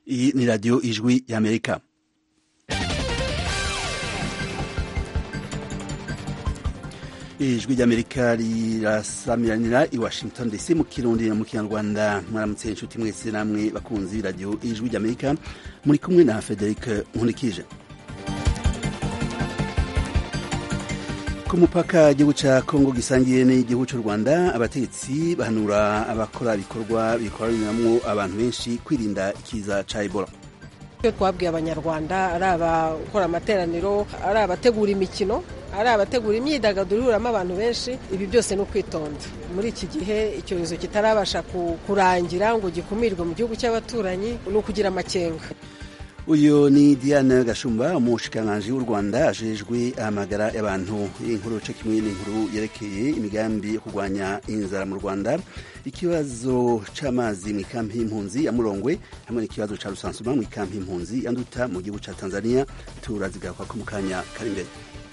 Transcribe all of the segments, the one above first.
Iyi ni radiyo ijwi y'Amerika. ijwi ry'amerika rirasamiranira i washington dc mu kirundi no mu kinyarwanda mwaramutse inshuti mwese namwe bakunzi radiyo ijwi ry'amerika muri kumwe na frederic nkurikije ku mupaka igihugu ca kongo gisangiye n'igihugu c'u rwanda abategetsi bahanura abakora ibikorwa bikoraniramwo abantu benshi kwirinda ikiza ca ebola icyo twabwiye abanyarwanda ari abakora amateraniro ari abategura imikino ari abategura imyidagaduro ihuramo abantu benshi ibi byose ni ukwitonda muri iki gihe icyorezo kitarabasha kurangira ngo gikumirwe mu gihugu cy'abaturanyi ni ukugira amakenga uyu ni diane gashumba umushikiranganji w'u rwanda ajejwe amagara y'abantu inkuru ce kimwe n'inkuru yerekeye imigambi yo kurwanya inzara mu rwanda ikibazo c'amazi mu ikampi y'impunzi ya murongwe hamwe n'ikibazo ca rusansuma mu ikampi y'impunzi ya nduta mu gihugu ca tanzania turazigaruka ko mu kanya kari imbere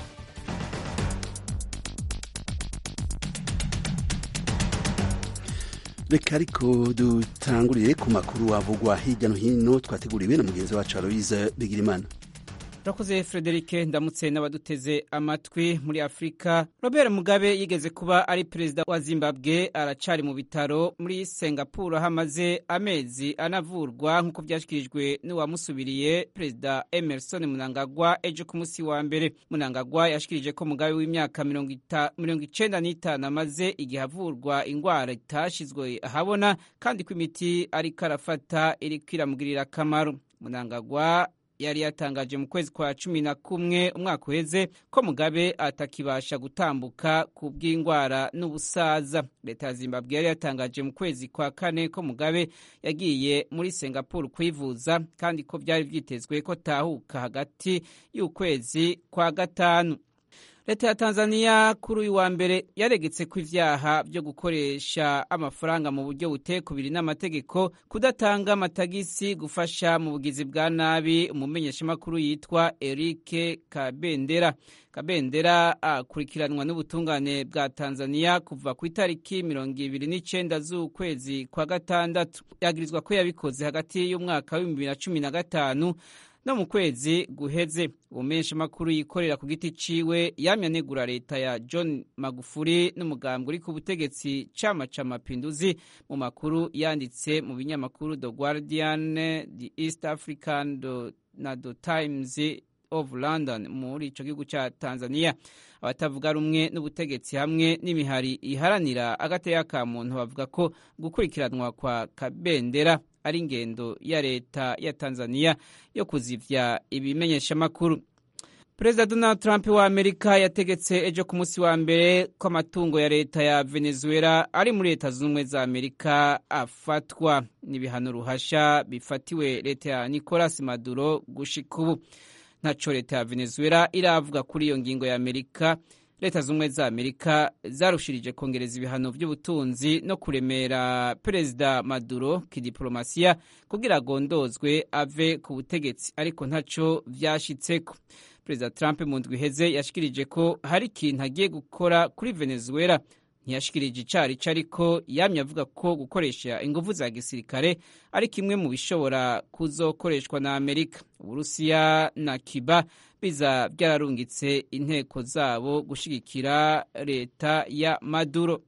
reka ariko dutangurire ku makuru avugwa hirya no hino twateguriwe na mugenzi wacu aloise bigirimana urakoze frederic ndamutse n'abaduteze amatwi muri afurika robert mugabe yigeze kuba ari perezida wa zimbabwe aracari mu bitaro muri singapore aho amaze amezi anavurwa nk'uko byashyikirijwe n'uwamusubiriye perezida emerson munangagwa ejo ku munsi wa mbere munangagwa yashikirije ko mugabe w'imyaka mirongo icenda n'itanu amaze igihe avurwa ingwara itashizwe ahabona kandi ko imiti ariko arafata iriko iramugirira akamaro munangagwa yari yatangaje mu kwezi kwa cumi na kumwe umwaka uheze ko mugabe atakibasha gutambuka ku bw'indwara n'ubusaza leta ya zimbabwe yari yatangaje mu kwezi kwa kane ko mugabe yagiye muri singapore kwivuza kandi ko byari byitezwe ko tahuka hagati y'ukwezi kwa gatanu leta ya tanzania kuri uyu wa mbere yaregetse ko ivyaha vyo gukoresha amafaranga mu buryo butekubiri n'amategeko kudatanga amatagisi gufasha mu bugizi bwa nabi umumenyeshamakuru yitwa erike kabendera kabendera akurikiranwa n'ubutungane bwa tanzania kuva ku itariki mirongo ibiri n'icenda z'ukwezi kwa gatandatu yagirizwa ko yabikoze hagati y'umwaka w'ibihumbi bibiri na cumi na gatanu no mu kwezi guheze ubumenshi makuru yikorera ku giti ciwe yamye anegura leta ya John Magufuli n'umugambwe uri ku butegetsi cama ca mapinduzi mu makuru yanditse mu binyamakuru The Guardian, The East African do, na The Times of London muri ico gihugu ca Tanzania abatavuga rumwe n'ubutegetsi hamwe n'imihari iharanira agateka ka muntu bavuga ko gukurikiranwa kwa kabendera ari ingendo ya leta ya Tanzania yo kuzivya ibimenyeshamakuru perezida donald trump wa amerika yategetse ejo ku munsi wa mbere ko amatungo ya leta ya venezuela ari muri leta zunze ubumwe za amerika afatwa n'ibihano ruhasha bifatiwe leta ya nicolas maduro gushika ubu ntaco leta ya venezuela iravuga kuri iyo ngingo ya amerika leta z'ubumwe za amerika zarushirije kongereza ibihano by'ubutunzi no kuremera perezida maduro kidiplomasiya kugira agondozwe ave ku butegetsi ariko ntaco vyashitseko perezida trump mu ndwi iheze yashikirije ko hari ikintu agiye gukora kuri venezuela ntiyashikirije icarico ariko yamye avuga ko gukoresha inguvu za gisirikare ari kimwe mu bishobora kuzokoreshwa na amerika uburusiya na kiba biza byararungitse inteko zabo gushigikira leta ya maduro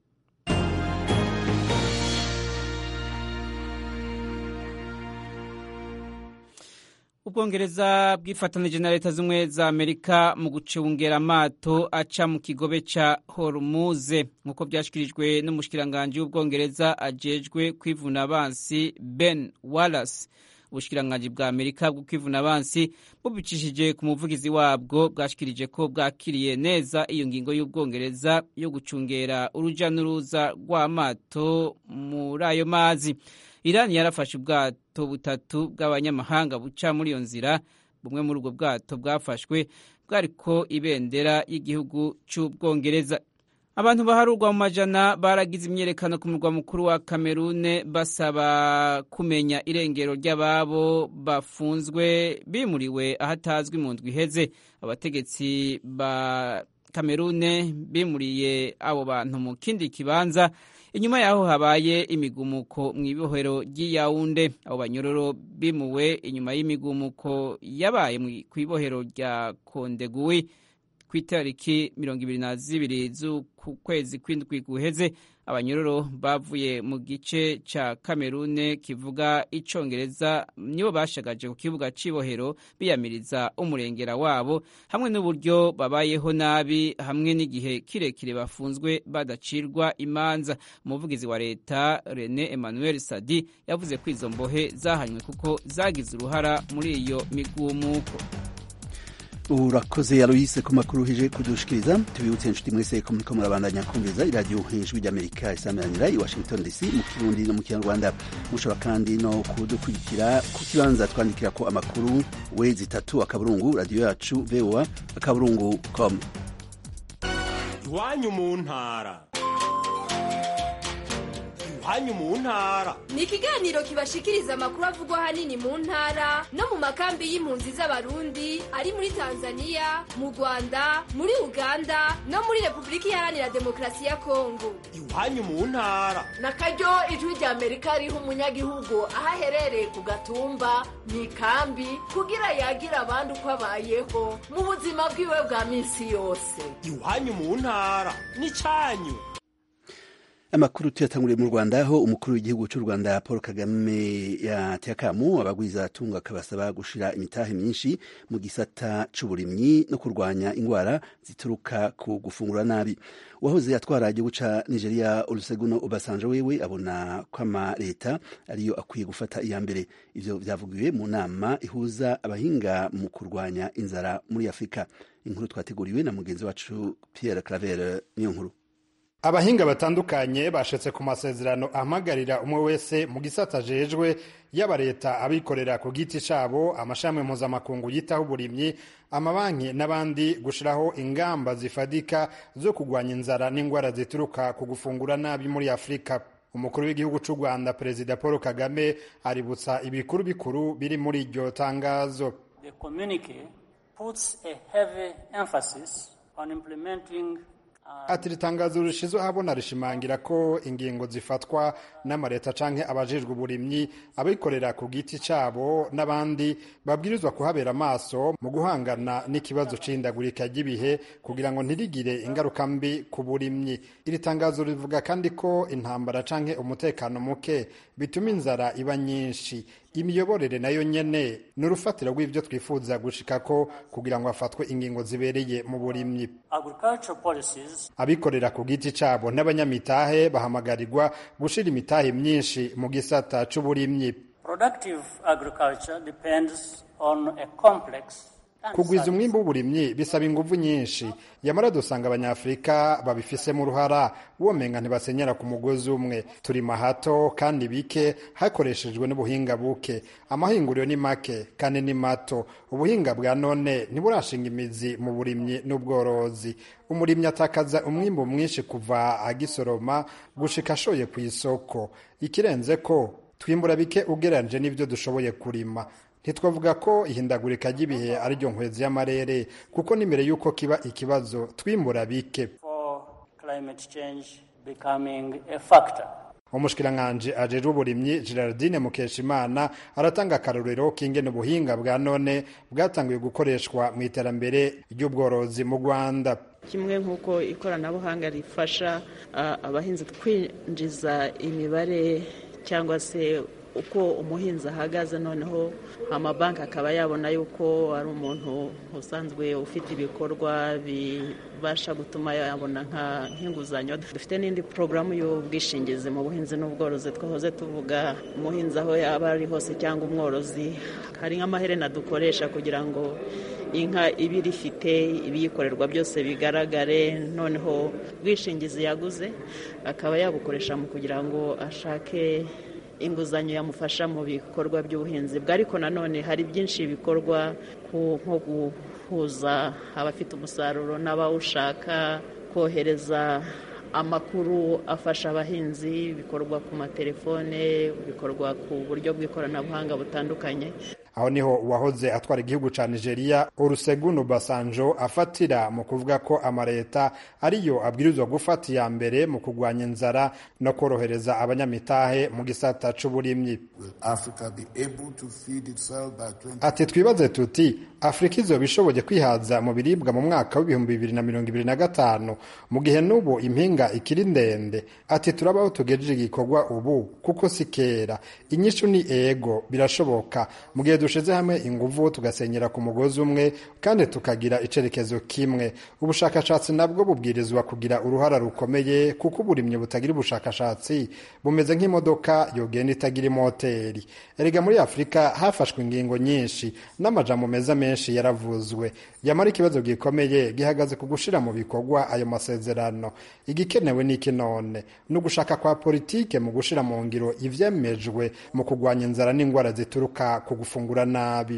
ubwongereza bwifatanije na leta z'ubumwe za amerika mu gucungera amato aca mu kigobe ca hormuze nk'uko byashyikirijwe n'umushikiranganji w'ubwongereza ajejwe kwivuna abansi ben wallace ubushikiranganji bwa amerika bwo kwivuna abansi bubicishije ku muvugizi wabwo bwashikirije ko bwakiriye neza iyo ngingo y'ubwongereza yo gucungera uruja n'uruza rw'amato muri ayo mazi irani yarafashe ubwato butatu bw'abanyamahanga buca muri iyo nzira bumwe muri ubwo bwato bwafashwe bwariko ibendera y'igihugu c'ubwongereza abantu baharurwa mu majana baragize imyerekano ku murwa mukuru wa kamerune basaba kumenya irengero ry'ababo bafunzwe bimuriwe ahatazwi mu ndwi iheze abategetsi ba kamerune bimuriye abo bantu mu kindi kibanza inyuma yaho habaye imigumuko mu ibohero ry'iyawunde abo banyororo bimuwe inyuma y'imigumuko yabaye ku ibohero rya kondeguwi ku itariki mirongo ibiri na zibiri z'ukwezi kw'indwi guheze abanyororo bavuye mu gice ca kamerune kivuga icongereza nibo bashagaje ku kibuga c'ibohero biyamiriza umurengera wabo hamwe n'uburyo babayeho nabi hamwe n'igihe kirekire bafunzwe badacirwa imanza umuvugizi wa leta rene emmanuel sadi yavuze ko izo mbohe zahanywe kuko zagize uruhara muri iyo migumuko urakoze aloyise ku makuru hije kudushikiriza tubibutse inshuti mwese ko muriko murabandanya kumviza iradiyo ijwi ry'amerika isameranira i washington dc mu kirundi no mu kinyarwanda mushobora kandi no kudukurikira ku kibanza twandikira ko amakuru wezi itatu akaburungu radiyo yacu voa akaburungu com iwanyu mu ntara iwanyu mu ntara ni ikiganiro kibashikiriza amakuru avugwa ahanini mu ntara no mu makambi y'impunzi z'abarundi ari muri tanzania mu rwanda muri uganda no muri repubulika iharanira demokarasi ya kongo iwanyu mu ntara na karyo ijwi rya amerika riha umunyagihugu aho aherereye ku gatumba mu ikambi kugira yagira abandi uko abayeho mu buzima bwiwe bwa minsi yose iwanyu mu ntara ni cyanyu amakuru tuyatanguriye mu rwanda aho umukuru w'igihugu cy'u rwanda paul kagame yateye akamu abagwiza atunga akabasaba gushira imitahe myinshi mu gisata c'uburimyi no kurwanya ingwara zituruka ku gufungura nabi uwahoze atwara igihugu ca nigeria oluseguno obasanjo wewe abona ko ama leta ariyo akwiye gufata iya mbere ivyo vyavugiwe mu nama ihuza abahinga mu kurwanya inzara muri afurika inkuru twateguriwe na mugenzi wacu pierre claver niyo nkuru abahinga batandukanye bashetse ku masezerano ahamagarira umwe wese mu gisata ajejwe yaba leta abikorera ku giti cabo amashami mpuzamakungu yitaho uburimyi amabanki n'abandi gushiraho ingamba zifadika zo kugwanya inzara n'ingwara zituruka ku gufungura nabi muri afurika umukuru w'igihugu c'u rwanda perezida paul kagame aributsa ibikuru bikuru biri muri iryo tangazo The communique puts a heavy emphasis on implementing ati ritangazo rishizwe ahabona rishimangira ko ingingo zifatwa n'amaleta canke abajejwe uburimyi abikorera ku giti cabo n'abandi babwirizwa kuhabera amaso mu guhangana n'ikibazo c'ihindagurika ry'ibihe kugira ngo ntirigire ingaruka mbi ku burimyi iri tangazo rivuga kandi ko intambara canke umutekano muke bituma inzara iba nyinshi imiyoborere nayo nyene ni urufatiro rw'ivyo twifuza gushikako kugira ngo hafatwe ingingo zibereye mu burimyi abikorera ku giti cabo n'abanyamitahe bahamagarirwa gushira imitahe myinshi mu gisata c'uburimyi kugwiza umwimbu w'uburimyi bisaba inguvu nyinshi yamara dusanga abanyafurika babifisemo uruhara womenga ntibasenyera ku mugozi umwe turima hato kandi bike hakoreshejwe n'ubuhinga buke amahinguriro ni make kandi ni mato ubuhinga bwa none ntiburashinga imizi mu burimyi n'ubworozi umurimyi atakaza umwimbu mwinshi kuva agisoroma gushika ashoye ku isoko ikirenze ko twimbura bike ugereranyije n'ibyo dushoboye kurima ntitwavuga ko ihindagurika ry'ibihe ari ryo nkwezi y'amarere kuko n'imbere y'uko kiba ikibazo twimbura bike umushikiranganji ajejwe uburimyi gerardine mukeshimana aratanga akarorero k'ingene ubuhinga bwa none bwatangiye gukoreshwa mu iterambere ry'ubworozi mu rwanda kimwe nk'uko ikoranabuhanga rifasha abahinzi kwinjiza imibare cyangwa se uko umuhinzi ahagaze noneho amabanki akaba yabona yuko ari umuntu usanzwe ufite ibikorwa bibasha gutuma yabona nk'inguzanyo dufite n'indi porogaramu y'ubwishingizi mu buhinzi n'ubworozi twahoze tuvuga umuhinzi aho yaba ari hose cyangwa umworozi hari nk'amaherena dukoresha kugira ngo inka iba irifite ibiyikorerwa byose bigaragare noneho ubwishingizi yaguze akaba yabukoresha mu kugira ngo ashake inguzanyo yamufasha mu bikorwa by'ubuhinzi bwe ariko nanone hari byinshi bikorwa nko guhuza abafite umusaruro n'abawushaka kohereza amakuru afasha abahinzi bikorwa ku matelefone bikorwa ku buryo bw'ikoranabuhanga butandukanye aho niho uwahoze atwara igihugu ca nigeria olusegun obasanjo afatira mu kuvuga ko amaleta ariyo abwirizwa gufata iya mbere mu kurwanya inzara no korohereza abanyamitahe mu gisata c'uburimyi ati twibaze tuti afurika izoba ishoboye kwihaza mu biribwa mu mwaka w'ibihumbi bibiri na mirongo ibiri na gatanu mu gihe n'ubu impinga ikiri ndende ati turabaho tugejeje igikorwa ubu kuko si kera inyishu ni ego birashoboka mu gihe dushize hamwe inguvu tugasenyera ku mugozi umwe kandi tukagira icerekezo kimwe ubushakashatsi nabwo bubwirizwa kugira uruhara rukomeye kuko uburimyi butagira ubushakashatsi bumeze nk'imodoka yogenda itagira imoteri erega muri afurika hafashwe ingingo nyinshi n'amajambo meza menshi yaravuzwe yamara ikibazo gikomeye gihagaze ku gushira mu bikorwa ayo masezerano igikenewe n'iki none ni ugushaka kwa politike mu gushira mu ngiro ivyemejwe mu kurwanya inzara n'ingwara zituruka ku gufungura nabi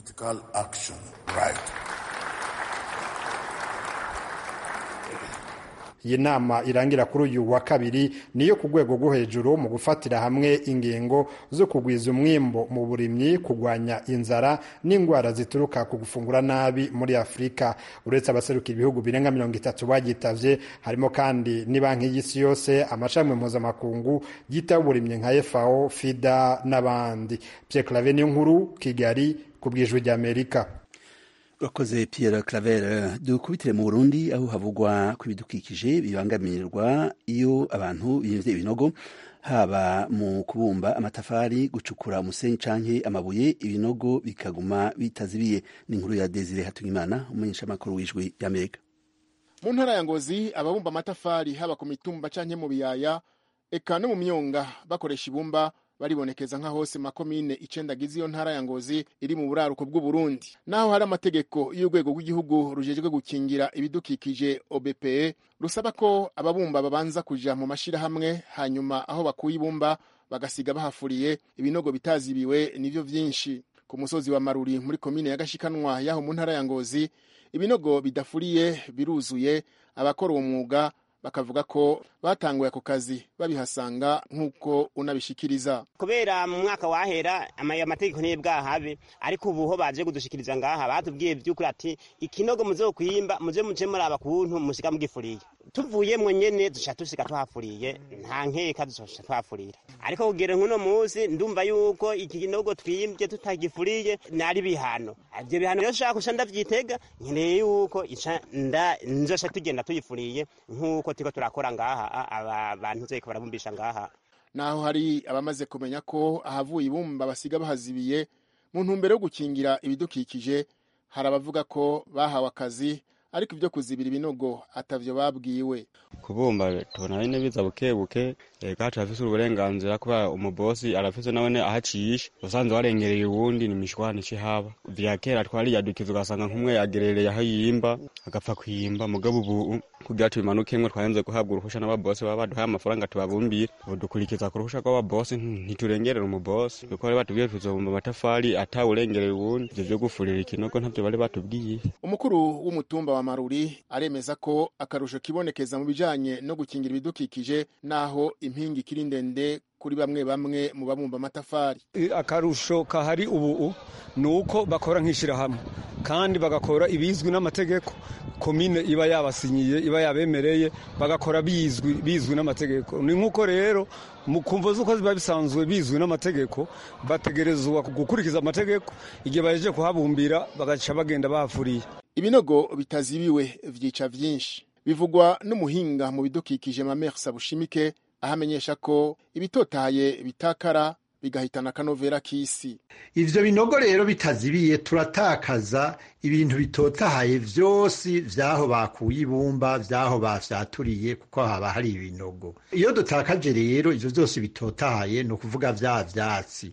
iyi nama irangira kuri uyu wa kabiri niyo ku rwego rwo hejuru mu gufatira hamwe ingingo zo kugwiza umwimbo mu burimyi kurwanya inzara n'indwara zituruka ku gufungura nabi muri afurika uretse abaserukira ibihugu birenga mirongo itatu bagitavye harimo kandi ni banki y'isi yose amashami mpuzamakungu yitaho uburimyi nka fao fida n'abandi pierre clave niyo nkuru kigali ku bwijwi ry'amerika urakoze Pierre Claver dukubitire mu Burundi aho havugwa ku bidukikije bibangamirwa iyo abantu bimvye ibinogo haba mu kubumba amatafari gucukura umusenyi canke amabuye ibinogo bikaguma bitazibiye ni inkuru ya Desire Hatungimana umumenyeshamakuru w'ijwi y'Amerika mu ntara ya Ngozi ababumba amatafari haba ku mitumba canke mu biyaya eka no mu myonga bakoresha ibumba baribonekeza nka hose makomine icenda agize iyo ntara ya Ngozi iri mu buraruko bw'Uburundi naho hari amategeko y'urwego rw'igihugu rujejwe gukingira ibidukikije OBPE rusaba ko ababumba babanza kuja mu mashirahamwe hanyuma aho bakuye ibumba bagasiga bahafuriye ibinogo bitazibiwe nivyo vyinshi ku musozi wa Maruri muri komine ya Gashikanwa yaho mu ntara ya Ngozi ibinogo bidafuriye biruzuye abakora uwo mwuga bakavuga ko batanguye ako kazi babihasanga nk'uko unabishikiriza kubera mu mwaka wahera amategeko niyo bwahabe ariko ubu ho baje kudushikiriza ngaha batubwiye by'ukuri ati ikinogo muzokwimba muze muje muraba kuntu mushiga mugifuriye tuvuyemwo nyene duca dusiga tuhafuriye nta nkeka duca tuhafurira ariko kugera nk'uno munsi ndumva yuko iki kinogo twimbye tutagifuriye nari bihano ivyo bihano rero shaka kusha ndavyitega nkeneye yuko ica nda nzosha tugenda tuyifuriye nk'uko turiko turakora ngaha abantu zeko barabumbisha ngaha naho hari abamaze kumenya ko ahavuye ibumba basiga bahazibiye mu ntumbero yo gukingira ibidukikije hari abavuga ko bahawe akazi ariko ibyo kuzibira ibinogo atavyo babwiwe kubumba tubona nyine biza buke buke ega turafise uburenganzira kubera umubosi arafise nawene ahacisha usanze warengereye uwundi ni mishwana haba vya kera twariyadukiza ugasanga nk'umwe yagerereye aho yimba agapfa kwimba mugabo ubu kugira tubimanukemwe twarenze guhabwa uruhusha n'ababosi baba baduhaye amafaranga tubabumbire ubu dukurikiza ku ruhusha rw'ababosi ntiturengerera umubosi kuko bari batubwiye tuzobumba amatafari atawurengereye uwundi ivyo vyo gufurira ikinogo ntavyo bari batubwiye umukuru w'umutumba wa maruri aremeza ko akarusho kibonekeza mu bijanye no gukingira ibidukikije naho impingi ikiri ndende kuri bamwe bamwe mu babumba amatafari akarusho kahari ubu ni uko bakora nk'ishyirahamwe kandi bagakora ibizwi n'amategeko komine iba yabasinyiye iba yabemereye bagakora bizwi bizwi n'amategeko ni nk'uko rero mu kumva z'uko biba bisanzwe bizwi n'amategeko bategerezwa gukurikiza amategeko igihe bahejeje kuhabumbira bagaca bagenda bahafuriye ibinogo bitazibiwe vyica vyinshi bivugwa n'umuhinga mu bidukikije mamersa bushimike aho amenyesha ko ibitotahaye bitakara bigahitana akanovera k'isi ivyo binogo rero bitazibiye turatakaza ibintu bitotahaye vyose vyaho bakuye ibumba vyaho bafyaturiye kuko haba hari ibinogo iyo dutakaje rero ivyo vyose bitotahaye ni ukuvuga vya vyatsi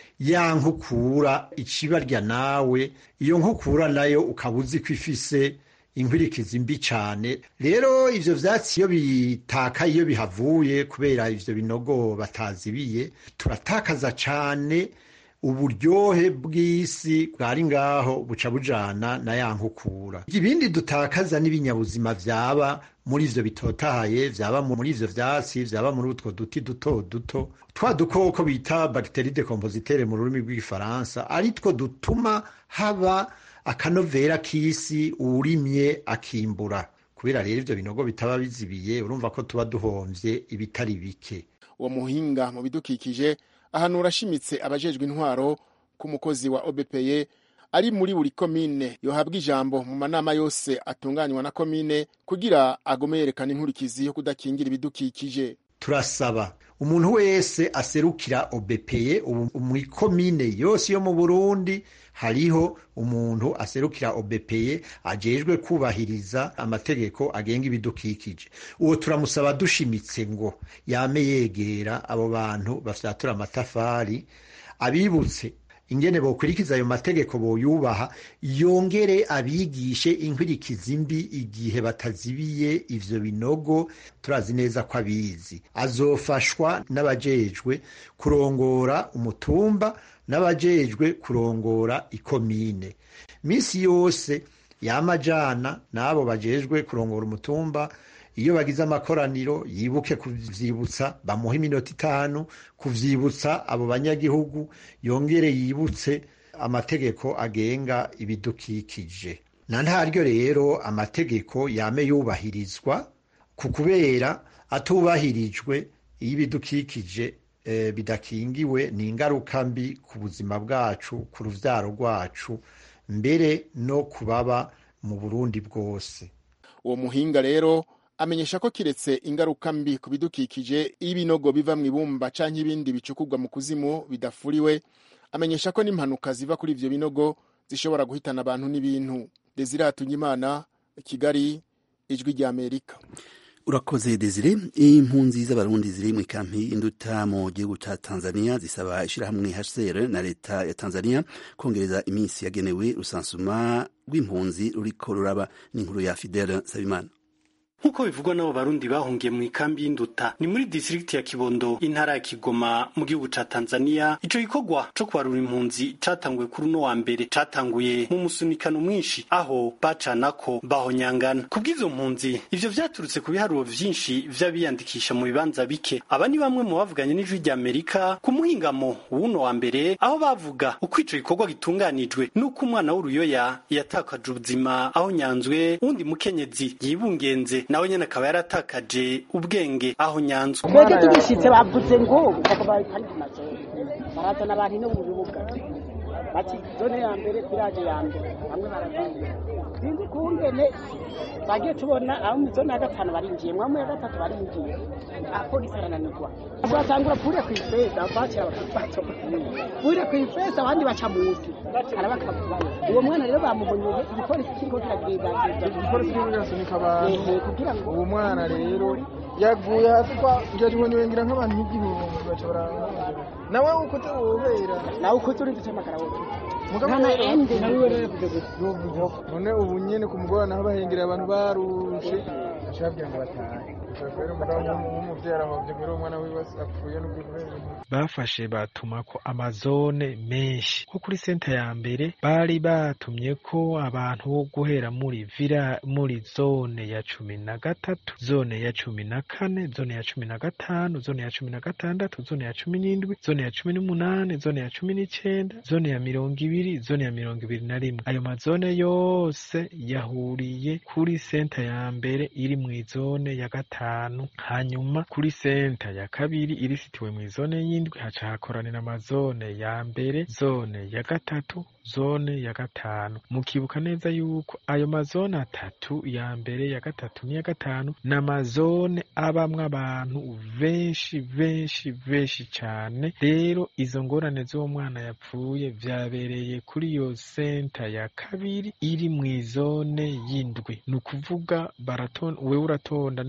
ya nkukura icibarya nawe iyo nkukura nayo ukaba uzi ko ifise inkwirikizi mbi cyane rero ivyo vyatsi iyo bitakaye iyo bihavuye kubera ivyo binogo batazibiye turatakaza cane uburyohe bw'isi bwari ngaho buca bujana na ya nkukura ibindi dutakaza n'ibinyabuzima vyaba muri ivyo bitotahaye vyaba muri ivyo vyatsi vyaba muri utwo duti duto duto twa dukoko bita bagiteri decompositere mu rurimi rw'igifaransa ari two dutuma haba akanovera k'isi uwurimye akimbura kubera rero ivyo binogo bitaba bizibiye urumva ko tuba duhomvye ibitari bike uwo muhinga mu bidukikije ahanura ashimitse abajejwe intwaro ku mukozi wa obepeye ari muri buri komine yohabwa ijambo mu manama yose atunganywa na komine kugira agume yerekana inkurikizi yo kudakingira ibidukikije turasaba umuntu wese aserukira obepeye ubu muri komine yose yo mu burundi hariho umuntu aserukira obepeye ajejwe kubahiriza amategeko agenga ibidukikije uwo turamusaba dushimitse ngo yame yegera abo bantu bafyatura amatafari abibutse ingene bokurikiza ayo mategeko boyubaha yongere abigishe inkwirikizi mbi igihe batazibiye ivyo binogo turazi neza ko abizi azofashwa n'abajejwe kurongora umutumba n'abajejwe kurongora ikomine misi yose yamajana n'abo bajejwe kurongora umutumba iyo bagize amakoraniro yibuke kuvyibutsa bamuha iminota itanu kuvyibutsa abo banyagihugu yongere yibutse amategeko agenga ibidukikije na ntaryo rero amategeko yame yubahirizwa ku kubera atubahirijwe iyo ibidukikije eh, bidakingiwe ni ingaruka mbi ku buzima bwacu ku ruvyaro rwacu mbere no kubaba mu burundi bwose uwo muhinga rero amenyesha ko kiretse ingaruka mbi ku bidukikije iyo ibinogo biva mu ibumba canke ibindi bicukurwa mu kuzimu bidafuriwe amenyesha ko n'impanuka ziva kuri ivyo binogo zishobora guhitana abantu n'ibintu desire hatunyimana kigali ijwi rya amerika urakoze desire impunzi z'abarundi ziri mu ikampi induta mu gihugu ca tanzania zisaba ishirahamwe hcr na leta ya tanzania kongereza iminsi yagenewe rusansuma rw'impunzi ruriko ruraba n'inkuru ya fidele sabimana nk'uko bivugwa n'abo barundi bahungiye mu ikambi y'induta ni muri distrikti ya kibondo intara ya kigoma mu gihugu ca tanzania ico gikorwa co kubarura impunzi catanguye kuri uno wa mbere catanguye mu musunikano mwinshi aho bacanako bahonyangana kubw'izo mpunzi ivyo vyaturutse ku biharuro vyinshi vy'abiyandikisha mu bibanza bike aba ni bamwe mu bavuganye n'ijwi rya amerika ku muhingamo w'uno wa mbere aho bavuga uko ico gikorwa gitunganijwe n'uko umwana w'uruyoya yatakaje ubuzima aho nyanzwe wundi mukenyezi yibungenze nawe nyene akaba yaratakaje ubwenge aho nyanzwe twebwe tugishitse bavuze ngo bakabaye kandi mazone barazana abantu no mu bibuga bati zone ya mbere village ya mbere bamwe baragiye sinzi kungene bagiye tubona abo mu zone ya gatanu barinjiye mwamwe ya gatatu barinjiye apolisi arananirwa batangura pure kw'ifeza bakira bakafata pure kw'ifeza abandi baca munsi arabakavuye uwo mwana rero bamubonye igipolisi kiriko kiragenda igipolisi kiriko kirasunika abantu kugira ngo uwo mwana rero yaguye hasi kwa njye ngira nk'abantu nk'igihumbi baca barangana nawe uko utawubera nawe uko turi gucamagara wowe mugabo ende nawe rero none ubu nyene ku mugoroba naho bahengera abantu barushe baca babwira ngo batahe rero umugabo w'umuvyeyi arahovye kubera umwana wiwe apfuye n'ubwo bafashe batumako amazone menshi nko kuri senta ya mbere bari batumye ko abantu bo guhera muri vira muri zone ya cumi na gatatu zone ya cumi na kane zone ya cumi na gatanu zone ya cumi na gatandatu zone ya cumi n'indwi zone ya cumi n'umunani zone ya cumi n'icenda zone ya mirongo ibiri zone ya mirongo ibiri na rimwe ayo mazone yose yahuriye kuri senta ya mbere iri mw'izone ya gatanu hanyuma kuri senta ya kabiri irisitiwe mw'izone y'indwi haca hakoranira amazone ya mbere zone ya gatatu zone ya gatanu mukibuka neza yuko ayo mazone atatu ya mbere ya gatatu n'iya gatanu ni amazone abamwo abantu benshi benshi benshi cane rero izo ngorane z'uwo mwana yapfuye vyabereye kuri iyo senta ya kabiri iri mw'izone y'indwi ni ukuvuga baratonda wewe uratonda n'umuryango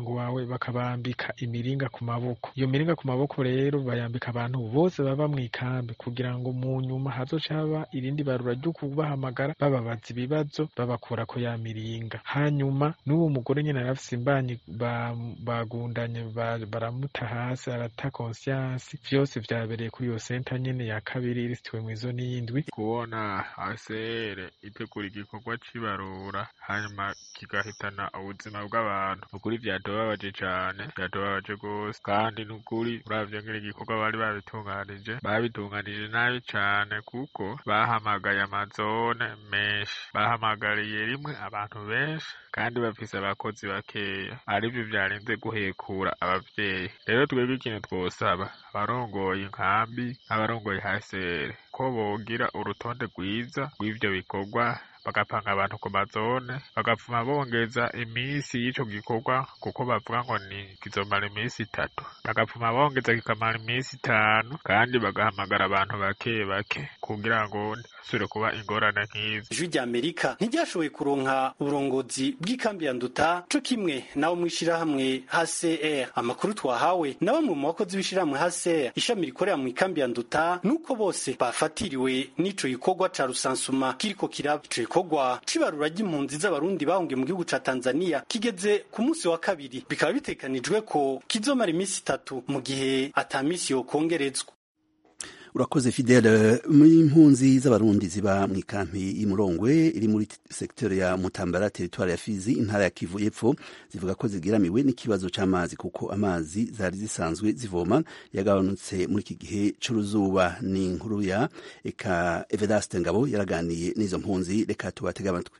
umuryango wawe bakabambika imiringa ku maboko iyo miringa ku maboko rero bayambika abantu bose baba mu ikambi kugira ngo mu nyuma hazoca haba irindi barura ryo kubahamagara bababaza ibibazo babakura ko ya miringa hanyuma n'uwo mugore nyine arafise imbanyi ba- bagundanye ba- baramuta hasi arata conscience vyose vyabereye kuri iyo senta nyene ya kabiri irisitiwe mw'izoni y'indwi kubona asere itegura igikorwa c'ibarura hanyuma kigahitana ubuzima bw'abantu ukuri vyatubabaje cane vyatubabaje gose kandi n'ukuri uravye ngene igikorwa bari babitunganije babitunganije nabi cane kuko bahamagaye amazone menshi bahamagariye rimwe abantu benshi kandi bafise abakozi bakeya arivyo vyarinze guhekura abavyeyi rero twebwe ikintu twosaba abarongoye inkambi abarongoye hasere ko bogira urutonde rwiza rw'ivyo bikorwa bagapanga abantu ku mazone bagapfuma bongeza iminsi y'ico gikorwa kuko bavuga ngo ni kizomara iminsi itatu bagapfuma bongeza kikamara iminsi itanu kandi bagahamagara abantu bake bake kugira ngo ntihasubire kuba ingorane nk'izi ijwi rya amerika ntiryashoboye kuronka uburongozi bw'ikambi ya nduta co kimwe nabo mw'ishirahamwe hcr amakuru twahawe na bamwe mu bakozi b'ishirahamwe hcr ishami rikorera mu ikambi ya nduta nuko bose bafatiriwe n'ico gikorwa ca rusansuma kiriko kiraba ico gikorwa c'ibarura ry'impunzi z'abarundi bahungiye mu gihugu ca tanzania kigeze ku munsi wa kabiri bikaba bitekanijwe ko kizomara iminsi itatu mu gihe ata minsi yokongerezwa urakoze fidele impunzi z'abarundi ziba mu ikampi y'imurongwe iri muri sekiteri ya mutambara teritwari ya fizi intara ya kivu y'epfo zivuga ko zigeramiwe n'ikibazo c'amazi kuko amazi zari zisanzwe zivoma yagabanutse muri iki gihe c'uruzuba ni inkuru ya eka evedaste ngabo yaraganiye n'izo mpunzi reka tubatege amatwi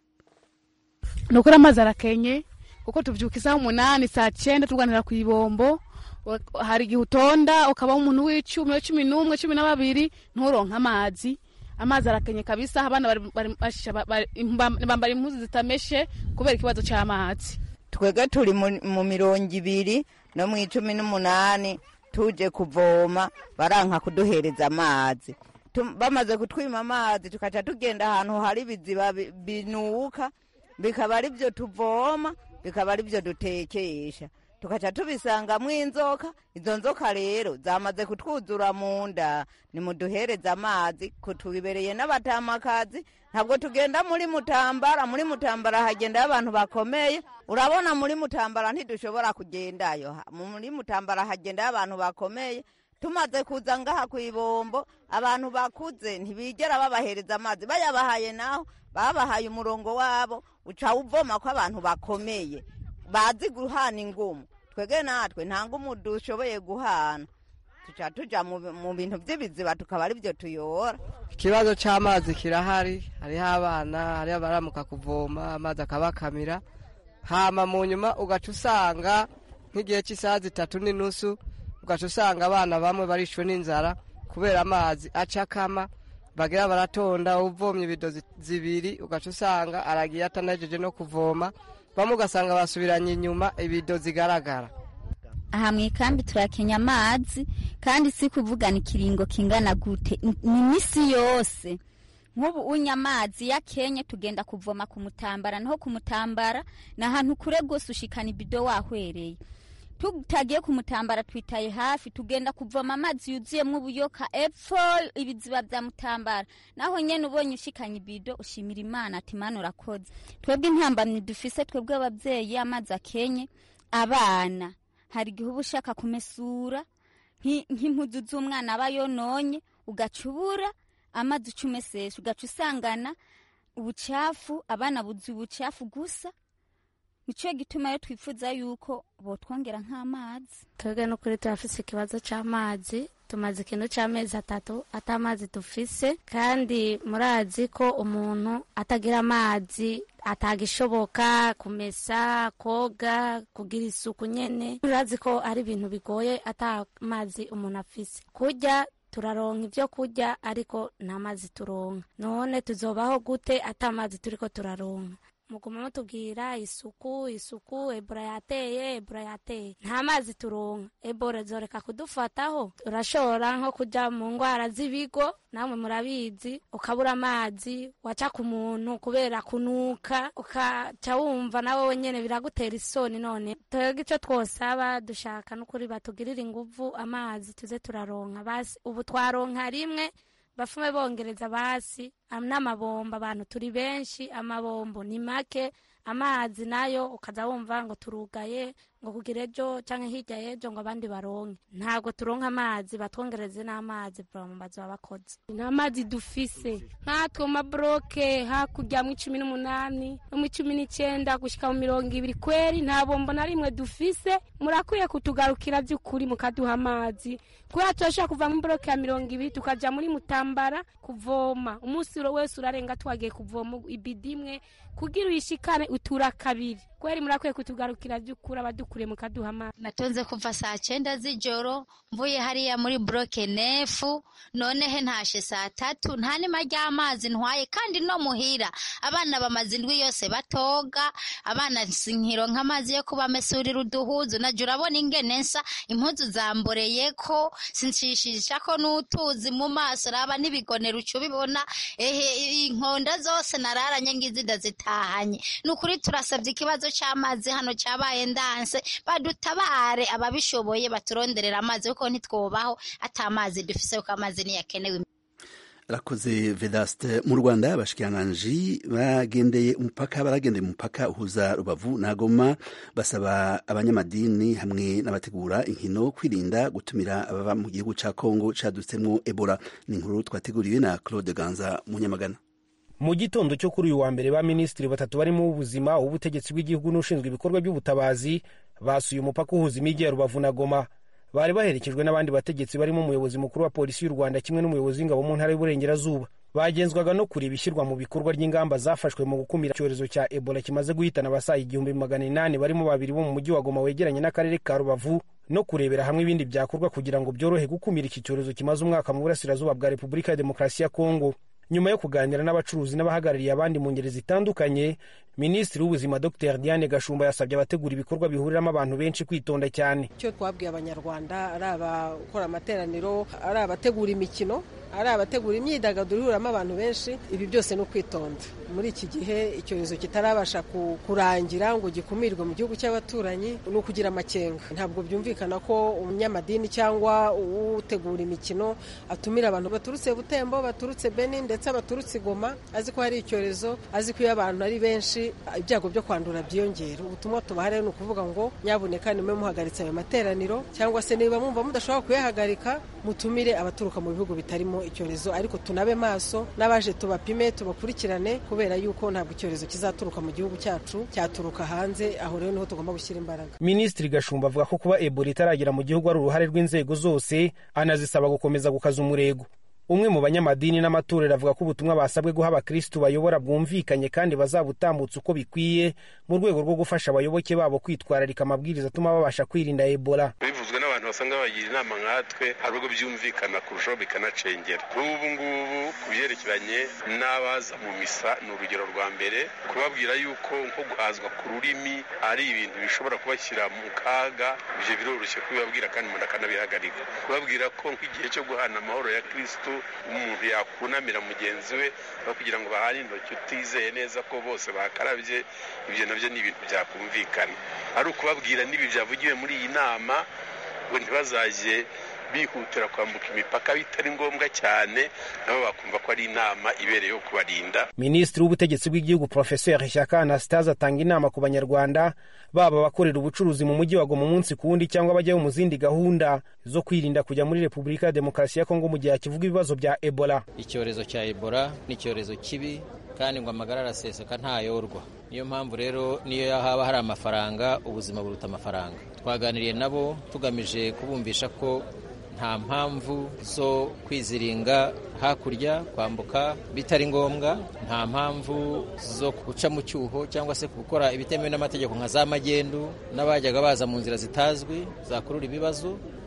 ni ukuri amazi arakenye kuko tuvyuka isaha umunani saa cyenda turwanira ku ibombo wa- hari igihe utonda ukaba umuntu w'icumi wa cumi n'umwe cumi na babiri nturonke amazi amazi arakenye kabisa abana bari- bari- basha- ba- bari- imba- bambara impuzu zitameshe kubera ikibazo c'amazi twebwe turi mu- mu mirongo ibiri no mu icumi n'umunani tuje kuvoma baranka kuduhereza amazi Tu- bamaze kutwima amazi tukaca tugenda ahantu hari ibiziba bi- binuka bikaba ari byo tuvoma bikaba ari byo dutekesha tukaca tubisangamwo inzoka izo nzoka rero zamaze kutwuzura mu nda nimuduhereze amazi kutubibereye n'abatamakazi ntabwo tugenda muri mutambara muri mutambara hagendayo abantu bakomeye urabona muri mutambara ntidushobora kugendayo Ha- muri mutambara hagendayo abantu bakomeye tumaze kuza ngaha ku ibombo abantu bakuze ntibigera babahereza amazi bayabahaye naho babahaye umurongo wabo uca uvoma ko abantu bakomeye bazi guhana ingumu twebwe natwe nta ngumu dushoboye guhana tuca tuja mu mu bintu by'ibiziba tukaba ari byo tuyora ikibazo cy'amazi kirahari hariho abana hariho abaramuka kuvoma amazi akabakamira hama mu nyuma ugaca usanga nk'igihe cy'isaha zitatu n'inusu ugaca usanga abana bamwe barishwe n'inzara kubera amazi acakama bagira baratonda uvomye ibido zi- zibiri ugaca usanga aragiye atanajeje no kuvoma bamwe ugasanga basubiranye inyuma ibido zigaragara aha mu ikambi turakenya amazi kandi si kuvugana ikiringo kingana gute ni imisi yose nk'ubu unya amazi ya kenye tugenda kuvoma ku mutambara naho ku mutambara ni ahantu kure rwose ushikana ibido wahwereye tutagiye ku mutambara twitaye hafi tugenda kuvoma amazi yuzuyemo ubuyoka epfo ibiziba bya mutambara naho nyene ubonye ushikanye ibido ushimira imana ati mana urakoze twebwe intambamyi dufise twebwe ababyeyi amazi akenye abana hari igihe uba ushaka kumesura nki- nk'impuzu z'umwana aba yononye ugaca ubura amazi uca umesesha ugaca usangana ubucafu abana buzuye ubucafu gusa nicyo gituma rero twifuza yuko botwongera nk'amazi twebwe n'ukuri turafise ikibazo c'amazi tumaze ikintu c'amezi atatu ata amazi dufise kandi murazi ko umuntu atagira amazi atagishoboka kumesa koga kugira isuku nyene murazi ko ari ibintu bigoye ata amazi umuntu afise kurya turaronka ivyo kurya ariko nta mazi turonka none tuzobaho gute ata amazi turiko turaronka muguma mutubwira isuku isuku ebola yateye ebola yateye nta mazi turonka ebola zoreka kudufataho urashobora nko kuja mu ngwara z'ibigo namwe murabizi ukabura amazi waca ku muntu kubera kunuka ukaca wumva nawe wenyene biragutera isoni none twebwe ico twosaba dushaka n'ukuri batugirira inguvu amazi tuze turaronka basi ubu twaronka rimwe bafume bongereza basi am- n'amabombo abantu turi benshi amabombo ni make amazi nayo ukaza wumva ngo turugaye ngo kugira ejo canke hirya y'ejo ngo abandi baronke ntabwo turonka amazi batwongereze n'amazi bama bazoba bakoze nta mazi dufise nkatwe mu maboroke hakurya mu icumi n'umunani no mu icumi n'icenda gushika mu mirongo ibiri kweri nta bombo na rimwe dufise murakwiye kutugarukira by'ukuri mukaduha amazi kubera turashobora kuva mu boroke ya mirongo ibiri tukaja muri mutambara kuvoma umunsi wese urarenga twagiye kuvoma ibidi imwe kugira uyishikane utura kabiri kweri murakwiye kutugarukira by'ukuri abadukuriye mukaduha amazi natonze kuva saa cyenda z'ijoro mvuye hariya muri buroke nefu nonehe ntashe saa tatu nta nima ry'amazi ntwaye kandi no muhira abana bamaze indwi yose batoga abana sinkironka amazi yo kubamesurira uduhuzu najya urabona ingene nsa impuzu zamboreye ko sinshishisha ko n'utuzi mu maso raba n'ibigonero uca ubibona ehe inkonda zose nararanye ngizi ndazitahanye ni ukuri turasabye ikibazo cy'amazi hano cyabaye ndanse badutabare ababishoboye baturonderera amazi kuko ntitwobaho ata amazi dufise kuko amazi niyo akenewe rakoze vedaste mu rwanda abashikiranganji bagendeye umupaka baragendeye umupaka uhuza rubavu na goma basaba abanyamadini hamwe n'abategura inkino kwirinda gutumira ababa mu gihugu ca kongo cadutsemwo ebola ni inkuru twateguriwe na claude ganza munyamagana mu gitondo cyo kuri uyu wa mbere ba minisitiri batatu barimo ubuzima ubutegetsi bw'igihugu n'ushinzwe ibikorwa by'ubutabazi basuye umupaka uhuza imijyi ya rubavu na goma bari baherekejwe n'abandi bategetsi barimo umuyobozi mukuru wa polisi y'u rwanda kimwe n'umuyobozi w'ingabo mu ntara y'uburengerazuba bagenzwaga no kureba ishyirwa mu bikorwa ry'ingamba zafashwe mu gukumira icyorezo cya ebola kimaze guhitana abasaga igihumbi magana inani barimo babiri bo mu mujyi wa goma wegeranye n'akarere ka rubavu no kurebera hamwe ibindi byakorwa kugira ngo byorohe gukumira iki cyorezo kimaze umwaka mu burasirazuba bwa repubulika ya demokarasi ya kongo nyuma yo kuganira n'abacuruzi n'abahagarariye abandi mu ngeri zitandukanye minisitiri w'ubuzima dr diane gashumba yasabye abategura ibikorwa bihuriramo abantu benshi kwitonda cyane icyo twabwiye abanyarwanda ari abakora amateraniro ari abategura imikino ari abategura imyidagaduro ihuramo abantu benshi ibi byose ni ukwitonda muri iki gihe icyorezo kitarabasha kurangira ngo gikumirwe mu gihugu cy'abaturanyi ni ukugira amakenga ntabwo byumvikana ko umunyamadini cyangwa utegura imikino atumira abantu baturutse butembo baturutse beni ndetse baturutse igoma azi ko hari icyorezo azi ko iyo abantu ari benshi ibyago byo kwandura byiyongera ubutumwa tubaha rero ni ukuvuga ngo nyabuneka nimwe muhagaritse ayo materaniro cyangwa se niba mwumva mudashobora kuyahagarika mutumire abaturuka mu bihugu bitarimo icyorezo ariko tunabe maso n'abaje tubapime tubakurikirane kubera yuko ntabwo icyorezo kizaturuka mu gihugu cyacu cyaturuka hanze aho rero niho tugomba gushyira imbaraga minisitiri gashumba avuga ko kuba ebola itaragera mu gihugu ari uruhare rw'inzego zose anazisaba gukomeza gukaza umurego umwe mu banyamadini n'amatorero avuga ko ubutumwa basabwe guha abakirisitu bayobora bwumvikanye kandi bazabutambutsa uko bikwiye mu rwego rwo gufasha abayoboke babo kwitwararika amabwiriza atuma babasha kwirinda ebola bivuzwe n'abantu basanga bagira inama nkatwe hari ubwo byumvikana kurushaho bikanacengera nk'ubu ngubu ku byerekeranye n'abaza mu misa ni urugero rwa mbere kubabwira yuko nko guhazwa ku rurimi ari ibintu bishobora kubashyira mu kaga ibyo biroroshye kubibabwira kandi umuntu akanabihagarika kubabwira ko nk'igihe cyo guhana amahoro ya kirisitu umuntu yakunamira mugenzi we aho kugira ngo bahane intoki utizeye neza ko bose bakarabye ibyo nabyo ni ibintu byakumvikana ari ukubabwira n'ibi byavugiwe muri iyi nama ngo ntibazajye bihutira kwambuka imipaka bitari ngombwa cyane nabo bakumva ko ari inama ibereye yo kubarinda minisitiri w'ubutegetsi bw'igihugu porofeseri shyaka anastase atanga inama ku banyarwanda baba abakorera ubucuruzi mu mujyi wa goma umunsi ku wundi cyangwa bajyayo mu zindi gahunda zo kwirinda kujya muri repubulika ya demokarasi ya kongo mu gihe hakivuga ibibazo bya ebola icyorezo cya ebola ni icyorezo kibi kandi ngo amagara araseseka ntayorwa niyo mpamvu rero niyo haba hari amafaranga ubuzima buruta amafaranga twaganiriye nabo tugamije kubumvisha ko nta mpamvu zo kwiziringa hakurya kwambuka bitari ngombwa nta mpamvu zo guca mu cyuho cyangwa se gukora ibitemewe n'amategeko nka za magendu n'abajyaga baza mu nzira zitazwi zakurura ibibazo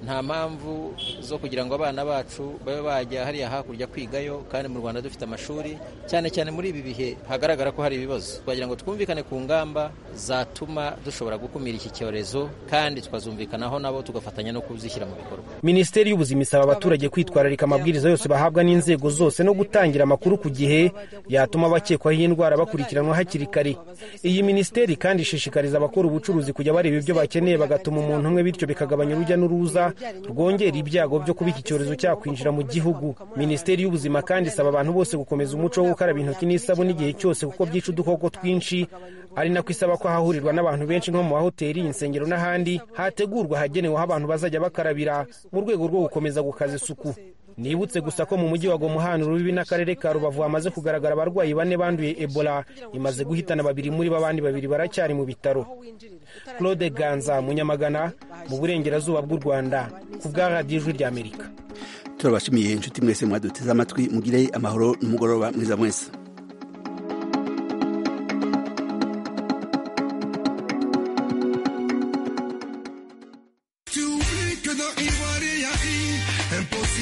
nta mpamvu zo kugira ngo abana bacu babe bajya hariya hakurya kwigayo kandi mu rwanda dufite amashuri cyane cyane muri ibi bihe hagaragara ko hari ibibazo twagira ngo twumvikane ku ngamba zatuma dushobora gukumira iki cyorezo kandi tukazumvikanaho nabo tugafatanya no kuzishyira mu bikorwa minisiteri y'ubuzima isaba abaturage kwitwararika amabwiriza yose bahabwa n'inzego zose no gutangira amakuru ku gihe yatuma abakekwaho iyi ndwara bakurikiranwa hakiri kare iyi minisiteri kandi ishishikariza abakora ubucuruzi kujya bareba ibyo bakeneye bagatuma umuntu umwe bityo bikagabanya urujya n'uruza rwongera ibyago byo kuba iki cyorezo cyakwinjira mu gihugu minisiteri y'ubuzima kandi isaba abantu bose gukomeza umuco wo gukaraba intoki n'isabune igihe cyose kuko byica udukoko twinshi ari nako isaba ko hahurirwa n'abantu benshi nko mu mahoteli insengero n'ahandi hategurwa hagenewe aho abantu bazajya bakarabira mu rwego rwo gukomeza gukaza isuku nibutse gusa ko mu mujyi wa gomuhana urubibi n'akarere ka rubavu hamaze kugaragara abarwayi bane banduye ebola imaze guhitana babiri muri bo abandi babiri baracyari mu bitaro claude ganza munyamagana mu burengerazuba bw'u rwanda ku bwa radiyo ijwi ry'amerika turabashimiye inshuti mwese mwaduteze amatwi mugire amahoro n'umugoroba mwiza mwese